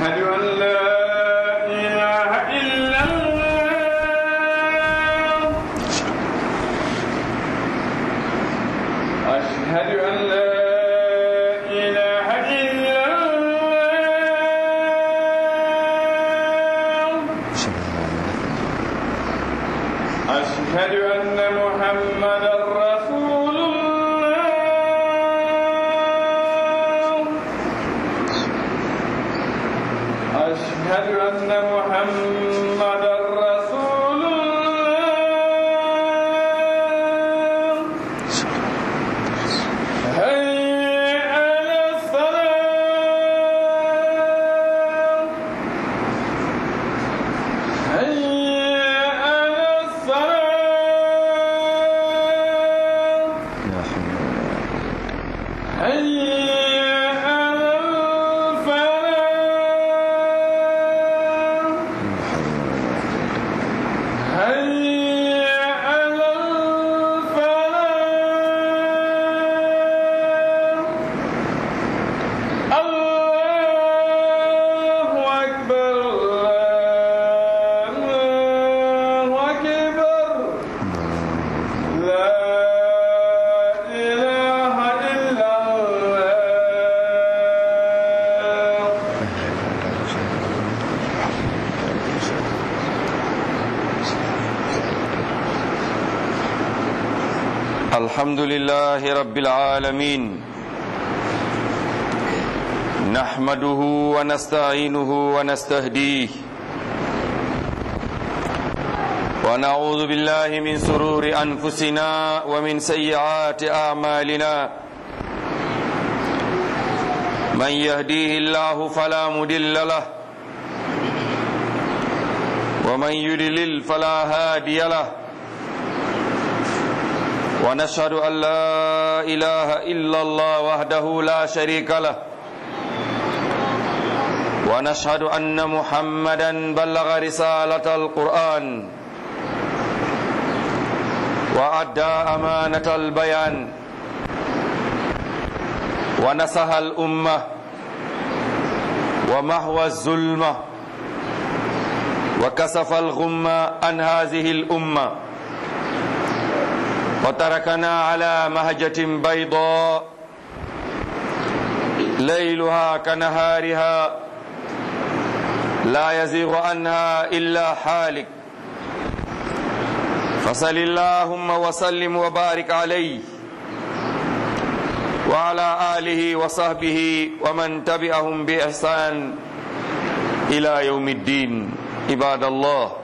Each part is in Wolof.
أشهد أن لا إله إلا الله أشهد أن لا إله إلا الله أشهد أن محمدا رسول الله أشهد أن محمدا رسول الله هيا على الصلاة هيا على الصلاة هيا على الفلاح هيا على الفلاح الله أكبر الله أكبر لا إله إلا الله الحمد لله رب العالمين نحمده ونستعينه ونستهديه ونعوذ بالله من سرور أنفسنا ومن سيئات أعمالنا من يهديه الله فلا مدل له ومن يدلل فلا هادي له ونشهد أن لا إله إلا الله وحده لا شريك له ونشهد أن محمدا بلغ رسالة القرآن وأدى أمانة البيان ونصح الأمة ومحو الظلمة وكسف الغمة عن هذه الأمة وتركنا على مهجة بيضاء ليلها كنهارها لا يزيغ عنها إلا حالك فصل اللهم وسلم وبارك عليه وعلى آله وصحبه ومن تبعهم بإحسان إلى يوم الدين عباد الله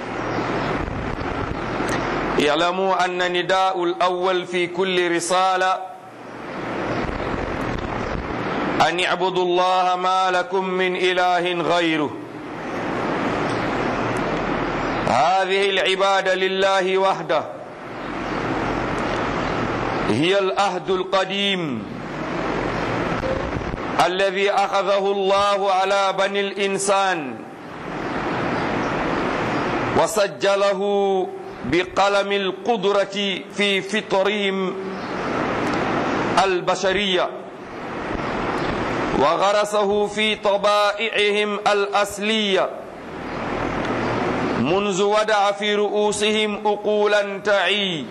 اعلموا أن نداء الأول في كل رسالة أن اعبدوا الله ما لكم من إله غيره هذه العبادة لله وحده هي الأهد القديم الذي أخذه الله على بني الإنسان وسجله بقلم القدرة في فطرهم البشرية وغرسه في طبائعهم الأصلية منذ ودع في رؤوسهم أقولا تعي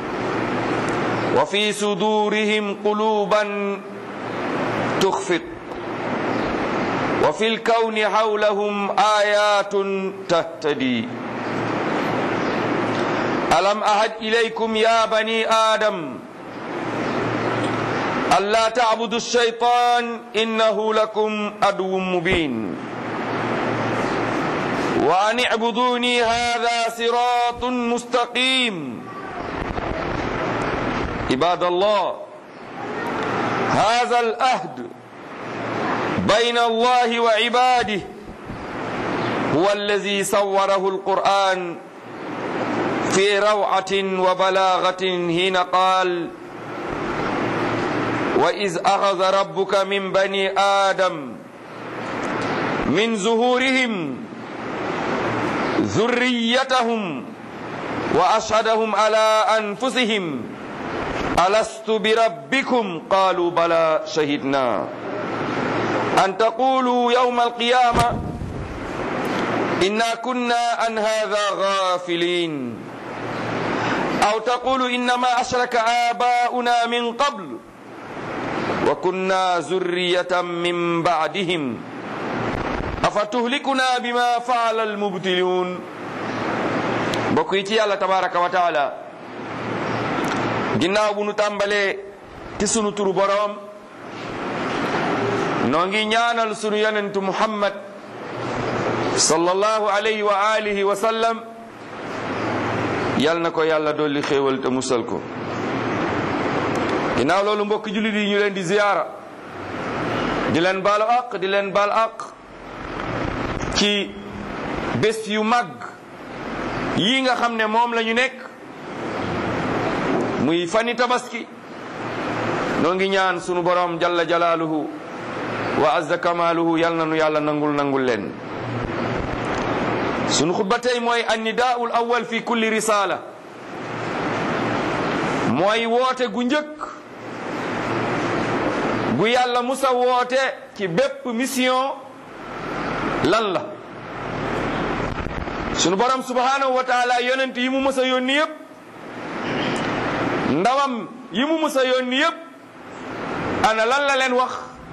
وفي صدورهم قلوبا تخفق وفي الكون حولهم آيات تهتدي ألم أهد إليكم يا بني آدم ألا تعبدوا الشيطان إنه لكم عدو مبين وأن اعبدوني هذا صراط مستقيم عباد الله هذا الأهد بين الله وعباده هو الذي صوره القرآن في روعة وبلاغة حين قال وإذ أخذ ربك من بني آدم من ظهورهم ذريتهم وأشهدهم على أنفسهم ألست بربكم قالوا بلى شهدنا an taqulu yawma alqiyama inna kunna an hadha ghafilin aw taqulu innama ashraka abauna min qabl wa kunna zurriyatan min ba'dihim afatuhlikuna bima faala almubtilun mbokk yi ci yàlla tabaraka wa taala ginnaaw bu nu tàmbalee ci sunu turu boroom noo ngi ñaanal sunu yonentu muhammad sallallahu alayhi wa alihi wa sallam yal na ko yàlla dolli xéewal te musal ko ginnaaw loolu mbokk jullit yi ñu leen di ziyaara di leen baalu aq di leen baal aq ci bés yu mag yii nga xam ne moom la ñu nekk muy fani tabaski noo ngi ñaan sunu borom jalla jalaaluhu wa azza kamaaluhu yal na nu yàlla nangul nangul leen sunu xutba tey mooy annidaa'ul awwal fi kulli risaala mooy woote gu njëkk gu yàlla musa woote ci bépp mission lan la sunu borom subhanahu wa taala yonent yi mu mës a yónni yëpp ndawam yi mu mës a yónni yëpp ana lan la leen wax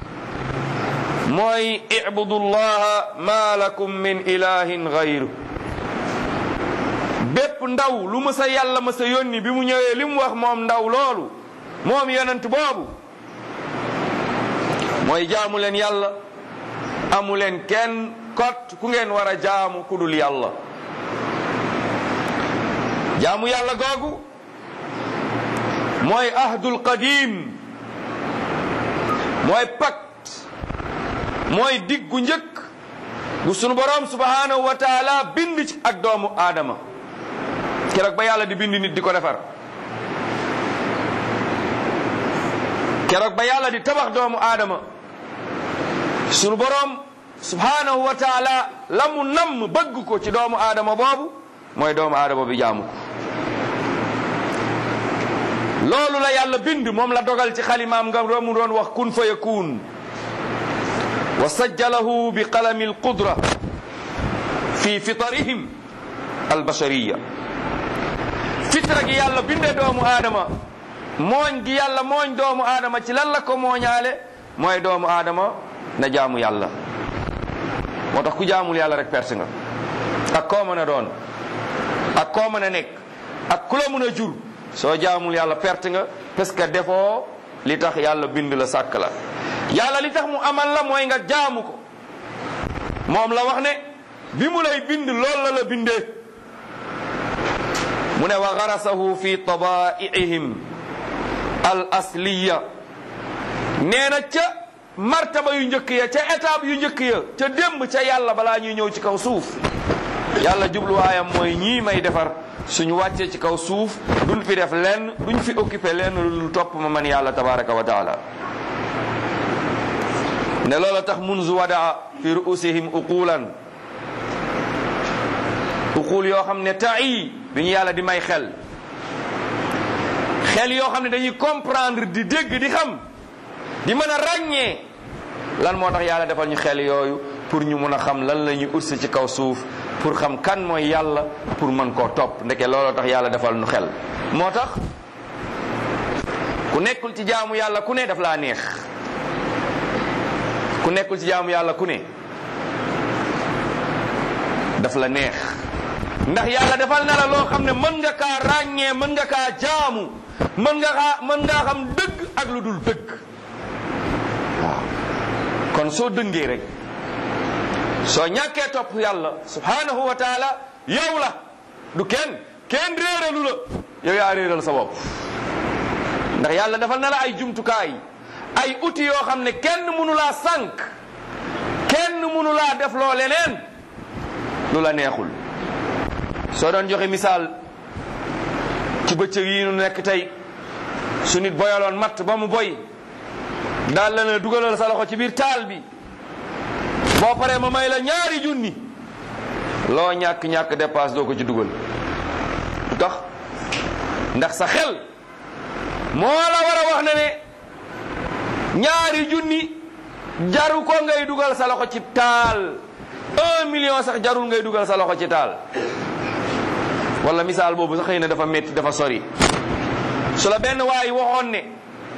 mooy ibudu llaha ma lakum min ilahin gayru bépp ndaw lu mës a yàlla mës a yónni bi mu ñëwee li mu wax moom ndaw loolu moom yonent boobu mooy jaamu leen yàlla amu leen kenn kot ku ngeen war a jaamu ku dul yàlla jaamu yàlla googu mooy ahdul qadim mooy pacte mooy diggu njëkk bu sunu borom subhanahu wa taala bind ci ak doomu aadama keroog ba yàlla di bind nit di ko defar keroog ba yàlla di tabax doomu aadama sunu borom subhanahu wa taala la mu namm bëgg ko ci doomu aadama boobu mooy doomu aadama bi jaamu ko loolu la yàlla bind moom la dogal ci xalimaam nga mu doon wax kun fa yakun wa sajjalahu bi qalami alqudra fi fitarihim albashariya fitra gi yàlla binde doomu aadama mooñ gi yàlla mooñ doomu aadama ci lan la ko mooñaale mooy doomu aadama na jaamu yàlla moo tax ku jaamul yàlla rek perte nga ak koo mën a doon ak koo mën a nekk ak ku la mën a jur soo jaamul yàlla perte nga parce que defoo li tax yàlla bind la sàkk la yàlla li tax mu amal la mooy nga jaamu ko moom la wax ne bi mu lay bind lool la la bindee mu ne wa garasahu fi tabaiihim al asliya nee na ca martaba yu njëkk ya ca étape yu njëkk ya ca démb ca yàlla balaa ñuy ñëw ci kaw suuf yàlla jubluwaayam mooy ñii may defar suñu wàccee ci kaw suuf duñ fi def lenn duñ fi occupé lenn lu topp ma man yàlla tabaraka wa taala ne loola tax munzu wadaa fi ruusihim uqulan uqul yoo xam ne ta'i bi ñu yàlla di may xel xel yoo xam ne dañuy comprendre di dégg di xam di mën a ràññee lan moo tax yàlla defal ñu xel yooyu pour ñu mën a xam lan la ñuy ursi ci kaw suuf pour xam kan mooy yàlla pour mën koo topp ndeke looloo tax yàlla defal ñu xel moo tax ku nekkul ci jaamu yàlla ku ne daf laa neex ku nekkul ci jaamu yàlla ku ne daf la neex ndax yàlla defal na la loo xam ne mën nga kaa ràññee mën nga kaa jaamu mën nga kaa mën ngaa xam dëgg ak lu dul dëgg waaw kon soo dëngee rek soo ñàkkee topp yàlla subhanahu wa taala yow la du kenn kenn réeralu la yow yaa réeral sa bopp ndax yàlla defal na la ay jumtukaay ay outils yoo xam ne kenn mënu laa sànq kenn mënu laa def loo leneen lu la neexul soo doon joxe misaal ci bëccëg yi nu nekk tey su nit boyaloon matt ba mu boy daal la ne dugalal sa loxo ci biir taal bi boo paree ma may la ñaari junni loo ñàkk-ñàkk dépasse doo ko ci dugal lu tax ndax sa xel moo la war a wax ne ne ñaari junni jaru ko ngay dugal sa loxo ci taal un million sax jarul ngay dugal sa loxo ci taal wala misaal boobu sax xëy na dafa metti dafa sori su la benn waay waxoon ne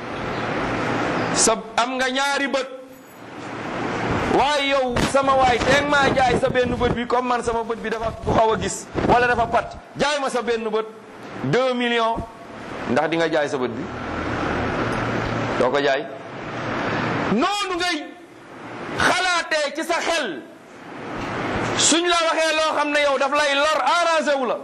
sa am nga ñaari bët waaye yow sama waay teeg maa jaay sa benn bët bi comme man sama bët bi dafa bu xaw a gis wala dafa pat jaay ma sa benn bët deux millions ndax di nga jaay sa bët bi doo ko jaay noonu ngay xalaatee ci sa xel suñ la waxee loo xam ne yow daf lay lor arrangé wu la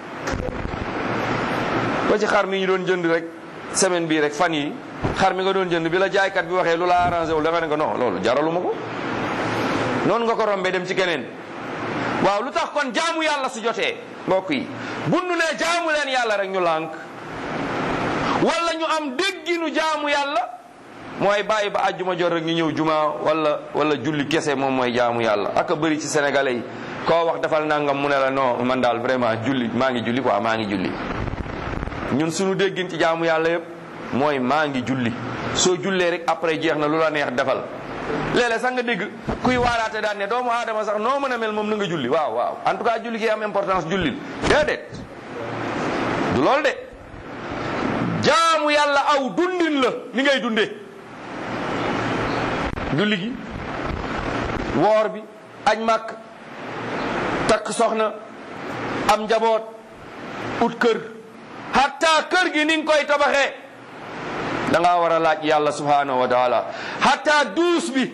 ba ci xar mi ñu doon jënd rek semaine bii rek fan yi xar mi nga doon jënd bi la jaaykat bi waxee lu la arrangé wu da nga ne ko non loolu jaraluma ko noonu nga ko rombee dem ci keneen waaw lu tax kon jaamu yàlla su jotee mbokk yi bu nu nee jaamu leen yàlla rek ñu lànk wala ñu am dégginu jaamu yàlla mooy bàyyi ba àjjuma jot rek ñu ñëw juma wala wala julli kese moom mooy jaamu yàlla ak a bëri ci sénégalais yi koo wax defal nangam mu ne la non man daal vraiment julli maa ngi julli quoi maa ngi julli ñun suñu déggin ci jaamu yàlla yëpp mooy maa ngi julli soo jullee rek après jeex na lu la neex defal léeg-léeg sax nga dégg kuy waaraate daan ne doomu aadama sax noo mën a mel moom na nga julli waaw waaw en tout cas julli gi am importance jullil déedéet du loolu de jaamu yàlla aw dundin la ni ngay dundee julli gi woor bi añ màkk takk soxna am njaboot ut kër hatta kër gi ni nga koy tabaxee da ngaa war a laaj yàlla subhanahu wa taala hatta duus bi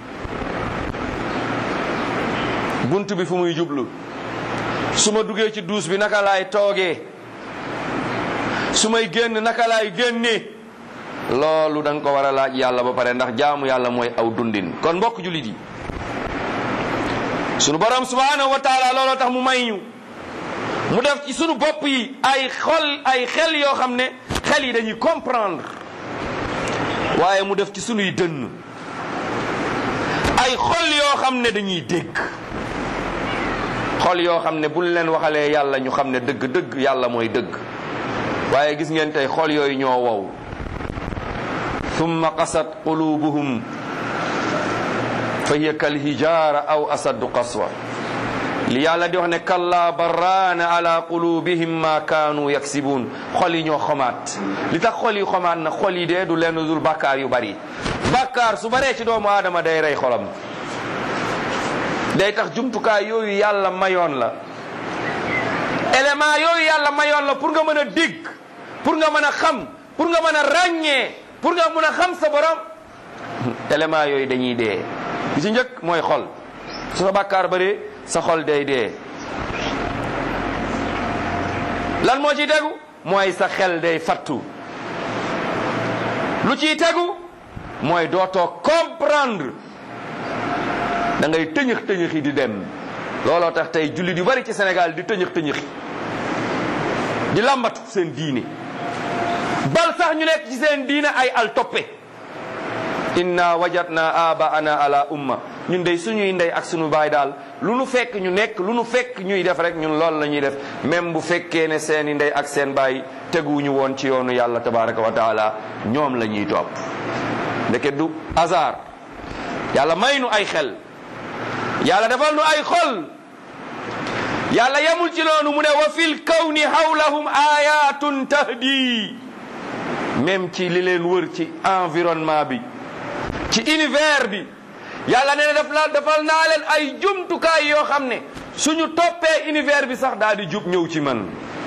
bunt bi fu muy jublu su ma duggee ci duus bi naka laay toogee su may génn naka laay génnee loolu da nga ko war a laaj yàlla ba pare ndax jaamu yàlla mooy aw dundin kon mbokk jullit yi sunu borom subhanahu wa taala looloo tax mu may ñu mu def ci sunu bopp yi ay xol ay xel yoo xam ne xel yi dañuy comprendre waaye mu def ci sunuy dënn ay xol yoo xam ne dañuy dégg xol yoo xam ne buñ leen waxalee yàlla ñu xam ne dëgg-dëgg yàlla mooy dëgg waaye gis ngeen tey xol yooyu ñoo wow thumma qasat qulubuhum fa hiya kal hijaara aw asaddu qaswa li yàlla di wax ne kalla barraana ala qulubihim ma kaanu yaksibuun xol yi ñoo xomaat li tax xol yi xomaat na xol yi dee du lenn dul bàkkaar yu bari bàkkaar su baree ci doomu aadama day rey xolam day tax jumtukaay yooyu yàlla mayoon la élément yooyu yàlla mayoon la pour nga mën a dégg pour nga mën a xam pour nga mën a ràññee pour nga mën a xam sa borom élément yooyu dañuy dee li ci njëkk mooy xol su sa bàkkaar bëree sa xol day dee lan moo ciy tegu mooy sa xel day fattu lu ciy tegu mooy dootoo comprendre da ngay tëñëx tëñëxi di dem looloo tax tey jullit yu bari ci Sénégal di tëñëx tëñëxi di làmbatu seen diine bal sax ñu nekk ci seen diine ay al toppe inna wajadna abaana ala umma ñun dey suñuy ndey ak suñu baay daal lu nu fekk ñu nekk lu nu fekk ñuy def rek ñun loolu la ñuy def même bu fekkee ne seeni ndey ak seen baay teguwuñu woon ci yoonu yàlla tabaraka wa taala ñoom la ñuy topp ndeke du hasard yàlla may nu ay xel yàlla defal nu ay xol yàlla yemul ci loonu mu ne wa fil kawni hawlahum ayatun tahdi même ci li leen wër ci environnement bi ci univers bi yàlla nee na daf la defal naa leen ay jumtukaay yoo xam ne suñu toppee univers bi sax daal di jub ñëw ci man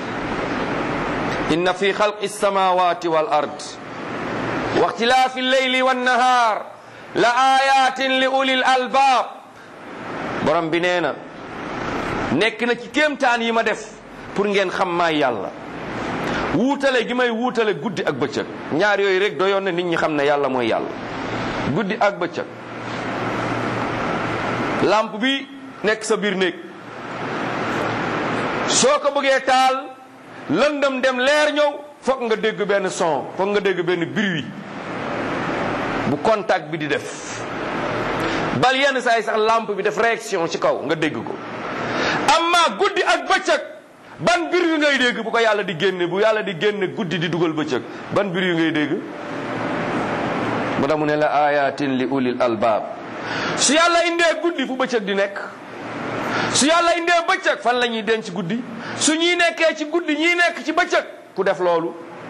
inna fi xalqi samawati wal ard wa ixtilaafi lleyli wannahaar la ayatin li ulil albaab borom bi nee na nekk na ci kéemtaan yi ma def pour ngeen xam maay yàlla wuutale gi may wuutale guddi ak bëccëg ñaar yooyu rek doyoon na nit ñi xam ne yàlla mooy yàlla guddi ak bëccëg lampe bi nekk sa biir néeg soo ko bëggee taal lëndëm dem leer ñëw foog nga dégg benn son foog nga dégg benn bruit bu contact bi di def bal yenn saa yi sax lampe bi def réaction ci kaw nga dégg ko amma guddi ak bëccëg ban bir yu ngay dégg bu ko yàlla di génne bu yàlla di génne guddi di dugal bëccëg ban bir yu ngay dégg mu tax mu ne la ayatin li ulil albaab su yàlla indee guddi fu bëccëg di nekk su yàlla indee bëccëg fan la ñuy denc guddi su ñuy nekkee ci guddi ñii nekk ci bëccëg ku def loolu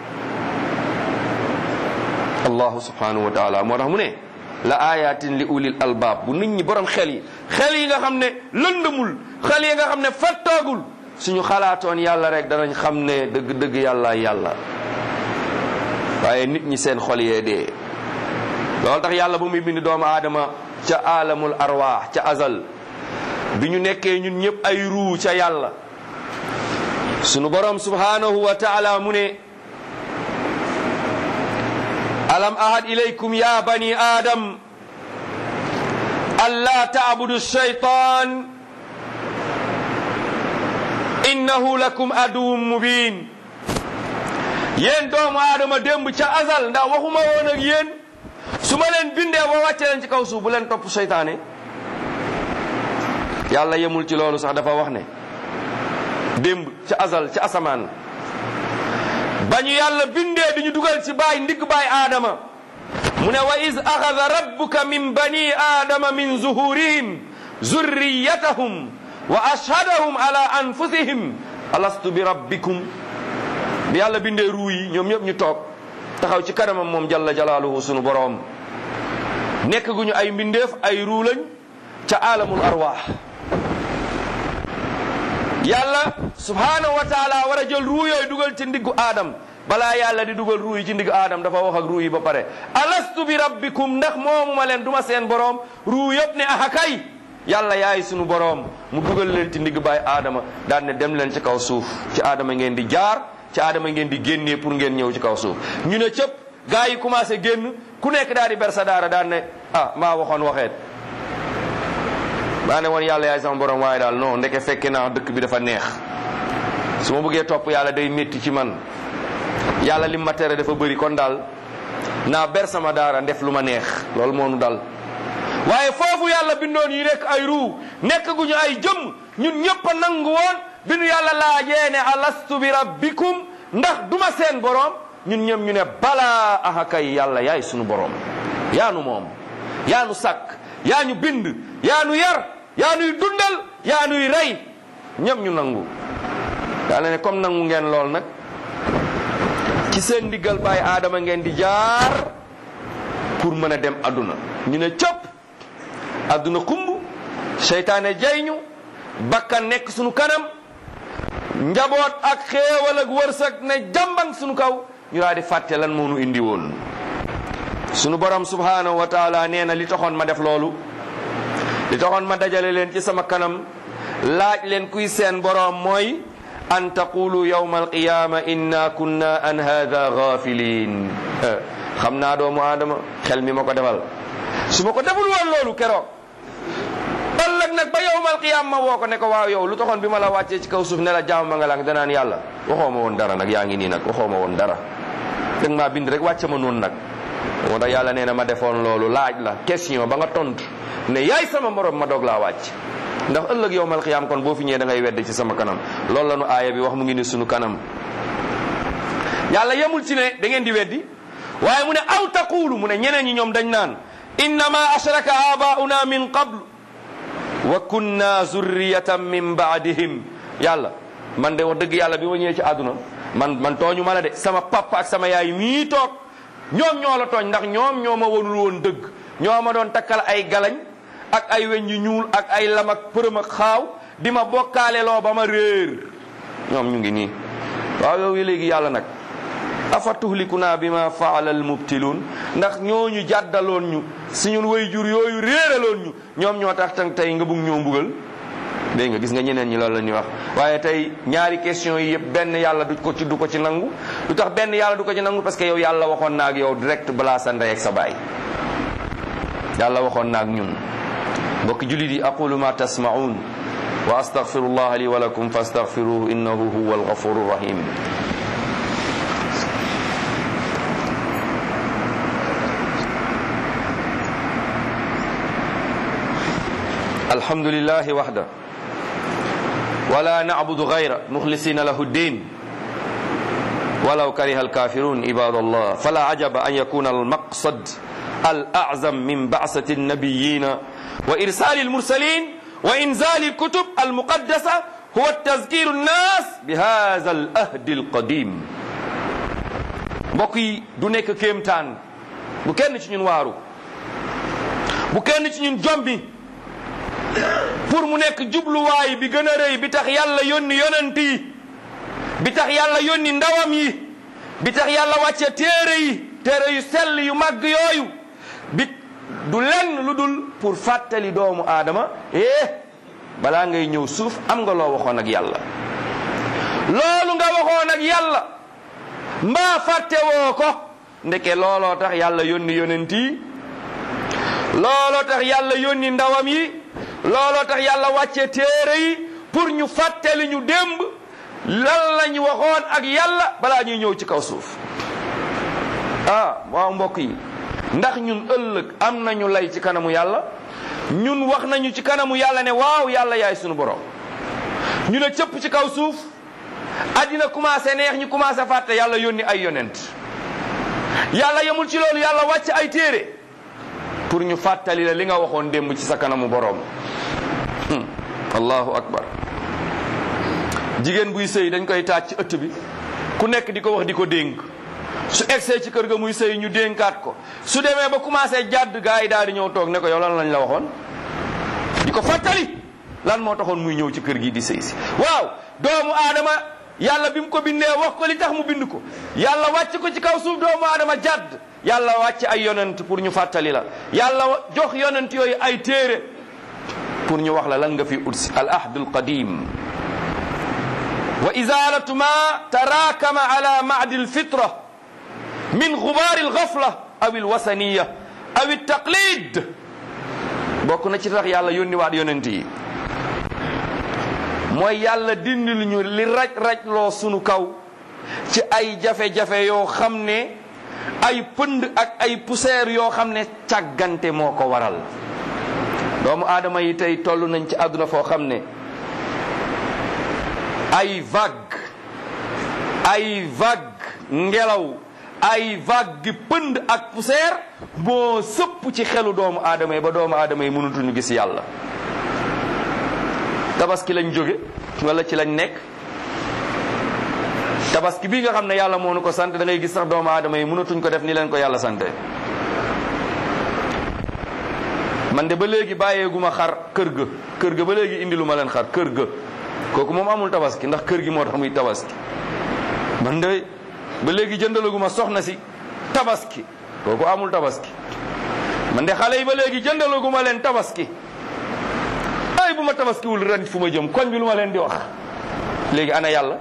allahu subhanahu wa taala moo tax mu ne la ayatin li ulil albaab bu nit ñi borom xel yi xel yi nga xam ne lëndëmul xel yi nga xam ne fattoogul suñu xalaatoon yàlla rek danañ xam ne dëgg-dëgg yàlla yàlla waaye nit ñi seen xol yee dee loolu tax yàlla bu muy bind doomu aadama ca alamul arwaax ca azal bi ñu nekkee ñun ñëpp ay ruu ca yàlla sunu borom subhanahu wa taala mu ne alam ahad ilaykum ya bani adam alla taabudu shaytan innahu lakum aduwwun mubin yéen doomu aadama démb ca azal ndax waxuma woon ak yéen su ma leen bindee ba wàcce leen ci kaw suuf bu leen topp seytaane yàlla yemul ci loolu sax dafa wax ne démb ca azal ca asamaan ba ñu yàlla bindee di ñu dugal ci baay ndigg baay aadama mu ne wa iz axada rabbuka min bani aadama min zuhurihim zurriyatahum wa ashhadahum ala anfusihim alastu bi rabbikum bi yàlla bindee ruu yi ñoom ñëpp ñu toog taxaw ci kanamam moom jalla jalaaluhu sunu boroom nekk gu ñu ay mbindeef ay ruu lañ ca alamul arwaax yàlla subhanahu wa taala war a jël ruu yooyu dugal ci ndiggu aadam balaa yàlla di dugal ruu yi ci ndiggu aadam dafa wax ak ruu yi ba pare alastu bi rabbikum ndax moomu ma leen duma seen boroom ruu yëpp ne aha kay yàlla yaay sunu boroom mu dugal leen ci ndigg baay aadama daan ne dem leen ci kaw suuf ci aadama ngeen di jaar ci aadama ngeen di génnee pour ngeen ñëw ci kaw suuf ñu ne cëpp gaa yi commencé génn ku nekk daal di ber sa daara daan ne ah maa waxoon waxeet maa ne woon yàlla yaay sama borom waaye daal non ndeke fekke naa dëkk bi dafa neex su ma bëggee topp yàlla day métti ci man yàlla lim ma tere dafa bëri kon daal naa ber sama daara ndef lu ma neex loolu moo nu dal waaye foofu yàlla bindoon yi nekk ay ruu nekk gu ñu ay jëm ñun ñëpp a nangu woon bi nu yàlla laajee ne alastu bi rabbikum ndax duma seen borom ñun ñëm ñu ne balaa aha kay yàlla yaay sunu borom yaa nu moom yaa nu sàkk yaa ñu bind yaa nu yar yaa nuy dundal yaa nuy rey ñëpp ñu nangu yàlla ne comme nangu ngeen lool nag ci seen ndiggal baay aadama ngeen di jaar pour mën a dem adduna ñu ne cëpp adduna xumb seytaane jay ñu bakkan nekk sunu kanam njaboot ak xéewal ak wërsëg ne jàmbang sunu kaw ñu daal di fàtte lan moo nu indi woon sunu borom subhanahu wa taala nee na li taxoon ma def loolu li taxoon ma dajale leen ci sama kanam laaj leen kuy seen borom mooy an taqulu yawma alqiyama inna kunna an hada ghafilin xam naa doomu aadama xel mi ma ko defal su ma ko deful woon loolu keroog ëllëg nag ba yawmal qiyaam ma woo ko ne ko waaw yow lu taxoon bi ma la wàccee ci kaw suuf ne la jaam ma nga lang danaan yàlla waxoo ma woon dara nag yaa ngi nii nag waxoo ma woon dara dëgg maa bind rek wàcce ma noonu nag moo tax yàlla nee na ma defoon loolu laaj la question ba nga tontu ne yaay sama morom ma doog laa wàcc ndax ëllëg yawmal qiyaam kon boo fi ñëwee da ngay wedd ci sama kanam loolu la nu aaya bi wax mu ngi ni sunu kanam yàlla yemul ci ne da ngeen di weddi waaye mu ne aw taqulu mu ne ñeneen ñi ñoom dañ naan innama ashraka abauna min qablu wa kunna zurriyatan min baadihim yàlla man de wax dëgg yàlla bi ma ñëwee ci àdduna man man tooñu ma la de sama papa ak sama yaay mii toog ñoom ñoo la tooñ ndax ñoom ñoo ma wonul woon dëgg ñoo ma doon takkal ay galañ ak ay weñ yu ñuul ak ay lam ak përëm ak xaaw di ma bokkaale loo ba ma réer ñoom ñu ngi nii waaw yow léegi yàlla nag afa tuhlikuna bima faala almubtiluun ndax ñooñu jàddaloon ñu suñu way jur yooyu réeraloon ñu ñoom ñoo tax tang tey nga bugg ñoo mbugal dégg nga gis nga ñeneen ñi loolu la ñuy wax waaye tey ñaari question yi yëpp benn yàlla du ko ci du ko ci nangu lu tax benn yàlla du ko ci nangu parce que yow yàlla waxoon na ak yow direct balaa sa ndey ak sa baay yàlla waxoon na ak ñun mbokki julit yi aqulu ma tasmaun wa astaghfirullah li wa lakum fastaghfiruhu innahu huwa alghafuru rahim الحمد لله وحده ولا نعبد غيره مخلصين له الدين ولو كره الكافرون عباد الله فلا عجب أن يكون المقصد al azam min baasati annabiyina wa irsali almursalin wa inzali alkutub almuqaddasa huwa tazkiru nnas bi hada al ahdi alqadim mbokk yi du nekk kéemtaan bu kenn ci ñun waaru bu kenn ci ñun jombi pour mu nekk jubluwaay bi gën a rëy bi tax yàlla yónni yonent yi bi tax yàlla yónni ndawam yi bi tax yàlla wàcce téere yi téere yu sell yu màgg yooyu bi du lenn lu dul pour fàttali doomu aadama eh balaa ngay ñëw suuf am nga loo waxoon ak yàlla loolu nga waxoon ak yàlla mbaa fàtte woo ko ndeke looloo tax yàlla yónni yonent yi looloo tax yàlla yónni ndawam yi looloo tax yàlla wàcce téere yi pour ñu fàttali ñu démb lan lañu waxoon ak yàlla balaa ñuy ñëw ci kaw suuf ah waaw mbokk yi ndax ñun ëllëg am nañu lay ci kanamu yàlla ñun wax nañu ci kanamu yàlla ne waaw yàlla yaay sunu borom ñu ne cëpp ci kaw suuf addina commencé neex ñu commencé fàtte yàlla yónni ay yonent yàlla yemul ci loolu yàlla wàcc ay téere pour ñu fàttali la li nga waxoon démb ci sa kanamu borom allahu akbar jigéen buy sëy dañ koy taaj ci ëtt bi ku nekk di ko wax di ko dénk su egsee ci kër ga muy sëy ñu dénkaat ko su demee ba commencé jàdd gaa yi daal di ñëw toog ne ko yow lan lañ la waxoon di ko fàttali lan moo taxoon muy ñëw ci kër gi di sëy si waaw doomu aadama yàlla bi mu ko bindee wax ko li tax mu bind ko yàlla wàcc ko ci kaw suuf doomu aadama jàdd yàlla wàcc ay yonent pour ñu fàttali la yàlla jox yonent yooyu ay téere pour ñu wax la lan nga fi utsi al ahdul qadim wa izalatu ma tarakama ala ma'di alfitra min gubaari alghafla aw alwasaniya aw altaqlid bokk na ci tax yàlla yónni waat yonent yi mooy yàlla dindil ñu li raj-raj loo sunu kaw ci ay jafe-jafe yoo xam ne ay pënd ak ay poussière yoo xam ne càggante moo ko waral doomu aadama yi tey toll nañ ci àdduna foo xam ne ay vague ay vague ngelaw ay vague pënd ak poussière moo sëpp ci xelu doomu aadama yi ba doomu aadama yi mënutuñu gis yàlla tabaski lañ jóge wala ci lañ nekk tabaski bii nga xam ne yàlla moo nu ko sant da ngay gis sax doomu aadama yi mënatuñ ko def ni leen ko yàlla sante man de ba léegi bàyyeeguma xar kër ga kër ga ba léegi indi lu ma leen xar kër ga kooku moom amul tabaski ndax kër gi moo tax muy tabaski man de ba léegi jëndalaguma soxna si tabaski kooku amul tabaski man de xale yi ba léegi jëndalaguma leen tabaski ay bu ma tabaskiwul ren fu ma jëm koñ bi lu ma leen di wax léegi ana yàlla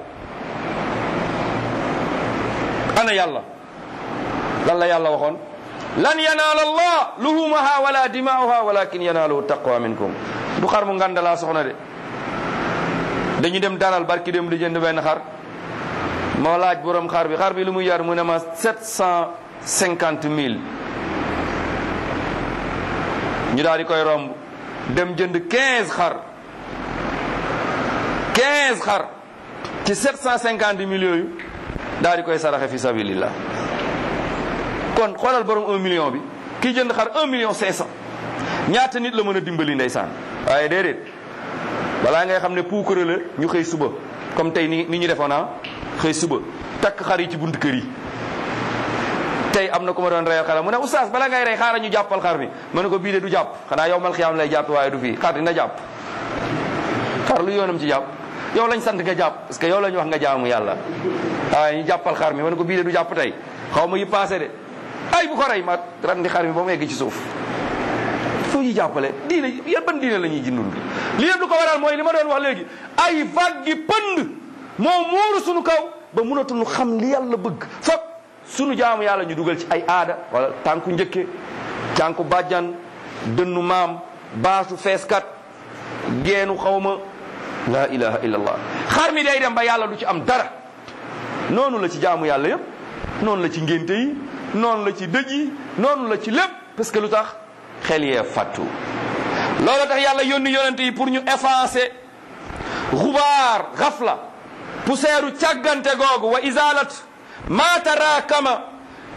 ana yàlla lan la yàlla waxoon lan yanaala allah luhumaha wala dimaa'uha walakin yanaaluhu taqwa minkum du xar mu ngandalaa soxna de dañu dem daral barki dem di jënd benn xar moo laaj borom xar bi xar bi lu muy yar mu ne ma sept cent cinquante mille ñu daal di koy romb dem jënd quinze xar quinze xar ci sept cent cinquante mille yooyu daal di koy saraxe fi sabilillah kon xoolal borom un million bi kii jënd xar un million cinq cent ñaata nit la mën a dimbali ndeysaan waaye déedéet balaa ngay xam ne puukare la ñu xëy suba comme tey ni ni ñu defoon ah xëy suba takk xar yi ci buntu kër yi tey am na ku ma doon reyal xaram mu ne oustaz bala ngay rey xaaral ñu jàppal xar mi ma ne ko bii de du jàpp xanaa yow mal xiyaam lay jàpp waaye du fii xar dina jàpp xar lu yoonam ci jàpp yow lañ sant nga jàpp parce que yow lañ wax nga jaamu yàlla waaye ñu jàppal xar mi ma ne ko bii de du jàpp tey xaw ma yi passé de ay bu ko rey ma randi xar mi ba mu egg ci suuf foo ñu jàppale diine yan ban diine la ñuy jindul li yëpp lu ko waral mooy li ma doon wax léegi ay vague gi pënd moo muuru sunu kaw ba mënatuñu xam li yàlla bëgg fop sunu jaamu yàlla ñu dugal ci ay aada wala tànku njëkke tànku bàjjan dënnu maam baasu feeskat geenu xawma la ilaha illallah xar mi day dem ba yàlla du ci am dara noonu la ci jaamu yàlla yëpp noonu la ci ngénte yi noonu la ci dëj yi noonu la ci lépp parce que lu tax xel yee fàttu loolu tax yàlla yónni yonente yi pour ñu effacer xubaar xafla poussière càggante googu wa isalat ma tarakama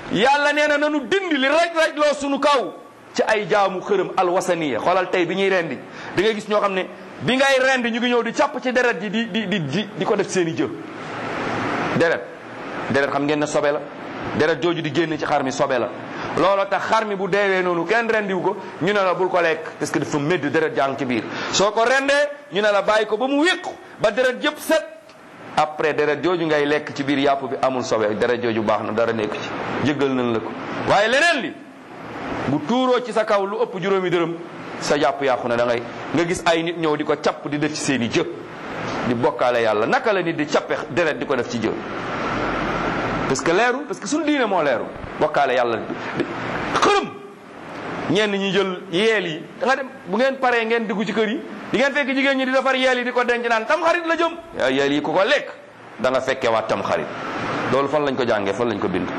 yàlla nee na nanu dindi li raj raj loo sunu kaw ci ay jaamu xërëm alwasaniya xoolal tey bi ñuy rendi di nga gis ñoo xam ne bi ngay rendi ñu ngi ñëw di càpp ci deret ji di di di di di ko def seen i jë deret deret xam ngeen ne sobe la deret jooju di génn ci xar mi sobe la looloo tax xar mi bu deewee noonu kenn rendiwu ko ñu ne la bul ko lekk parce que dafa médd deret jàng ci biir soo ko rendee ñu ne la bàyyi ko ba mu wéqu ba deret yëpp set après deret jooju ngay lekk ci biir yàpp bi amul sobe deret jooju baax na dara nekku ci jéggal nañ la ko waaye leneen li bu tuuroo ci sa kaw lu ëpp juróomi dërëm sa yàpp yàqu na da ngay nga gis ay nit ñëw di ko capp di def ci seen i jë di bokkaale yàlla naka la nit di cappe deret di ko def ci jë parce que leeru parce que suñu diine moo leeru bokkaale yàlla xërëm ñenn ñi jël yeel yi da nga dem bu ngeen paree ngeen dugg ci kër yi di ngeen fekk jigéen ñi di defar yeel yi di ko denc naan tam xarit la jëm yaa yeel yi ku ko lekk da nga fekkee waat tam xarit loolu fan lañ ko jàngee fan lañ ko bind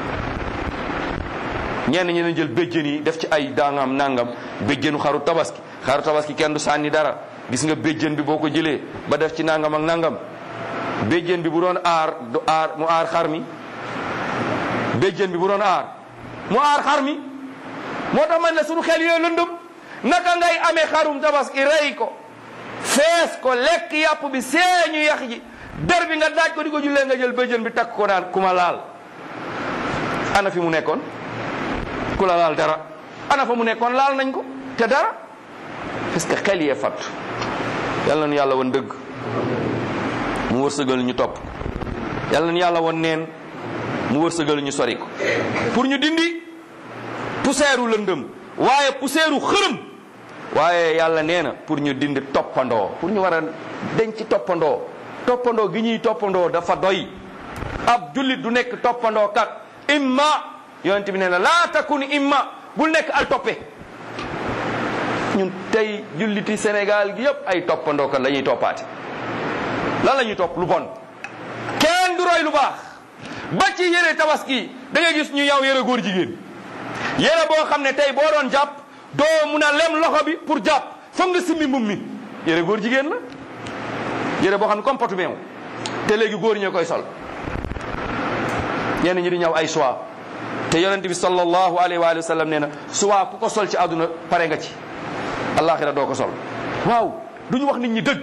ñenn ñi dañ jël béjjën yi def ci ay daangam nangam béjjënu xaru tabaski xaru tabaski kenn du sànni dara gis nga béjjën bi boo ko jëlee ba def ci nangam ak nangam béjjën bi bu doon aar du aar mu aar xar mi béjjën bi bu doon aar mu aar xar mi moo tax man ne suñu xel yooyu lëndëm naka ngay amee xarum tabaski rey ko fees ko lekk yàpp bi seeñu yax ji der bi nga daaj ko di ko jullee nga jël béjjën bi takk ko naan ku ma laal ana fi mu nekkoon ku la laal dara ana fa mu nekkoon laal nañ ko te dara parce que xel yee fat yàlla na yàlla woon dëgg mu wërsëgal ñu topp yàlla na yàlla woon neen mu wërsëgal ñu sori ko pour ñu dindi poussière u lëndëm waaye poussière u xërëm waaye yàlla nee na pour ñu dindi toppandoo pour ñu war a denc toppandoo toppandoo gi ñuy toppandoo dafa doy ab jullit du nekk toppandoo kat imma yonent bi nee na laa takun imma bul nekk al toppe ñun tey julliti Sénégal gi yëpp ay toppandoo kat la ñuy toppaate lan la ñuy topp lu bon kenn du roy lu baax ba ci yére tabaski da ngay gis ñu yow yére góor jigéen yére boo xam ne tey boo doon jàpp doo mun a lem loxo bi pour jàpp foog nga simmi mbum mi yére góor jigéen la yére boo xam ne comme potu meew te léegi góor ñoo koy sol ñenn ñi di ñëw ay choix te yonent bi sallallahu alayhi wa sallam nee na choix ku ko sol ci àdduna pare nga ci alaxira doo ko sol waaw du ñu wax nit ñi dëgg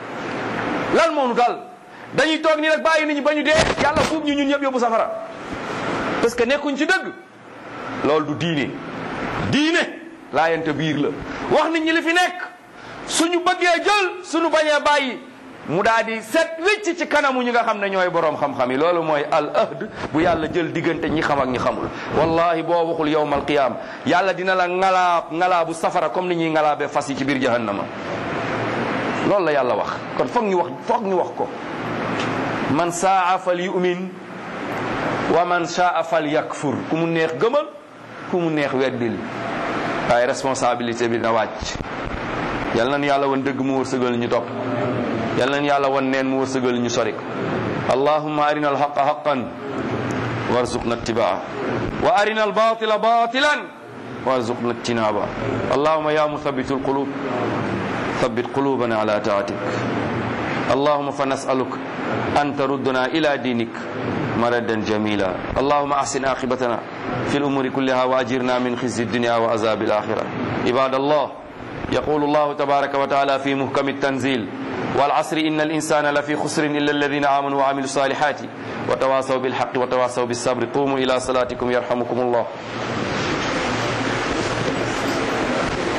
lan moo nu dal dañuy toog nii rek bàyyi nit ñi ba ñu dee yàlla fuub ñu ñun ñëpp yóbbu safara parce que nekkuñ ci dëgg loolu du diine diine laayante biir la wax nit ñi li fi nekk suñu bëggee jël suñu bañee bàyyi mu daal di set wicc ci kanamu ñi nga xam ne ñooy boroom xam-xam yi loolu mooy al ahd bu yàlla jël diggante ñi xam ak ñi xamul wallahi boo waxul yowmal qiyaam yàlla dina la ngalaab ngalaabu safara comme ni ñuy ngalaabee fas yi ci biir jahannama loolu la yàlla wax kon foog ñu wax foog ñu wax ko man saa fal yu'min wa man saa fal yakfur ku mu neex gëmal ku mu neex weddil waaye responsabilité bi na wàcc yal nañu yàlla woon dëgg mu wërsëgal ñu topp yal nañu yàlla woon neen mu wërsëgal ñu sori ko allahumma arina alhaqa haqan warzuqna ittibaa wa arina albatila batilan warzuqna ijtinaba allahumma ya muthabitu alqulub ثبت قلوبنا على طاعتك اللهم فنسألك أن تردنا إلى دينك مردا جميلا اللهم أحسن عاقبتنا في الأمور كلها وأجرنا من خزي الدنيا وعذاب الآخرة عباد الله يقول الله تبارك وتعالى في محكم التنزيل والعصر إن الإنسان لفي خسر إلا الذين آمنوا وعملوا الصالحات وتواصوا بالحق وتواصوا بالصبر قوموا إلى صلاتكم يرحمكم الله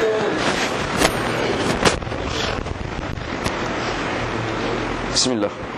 بسم الله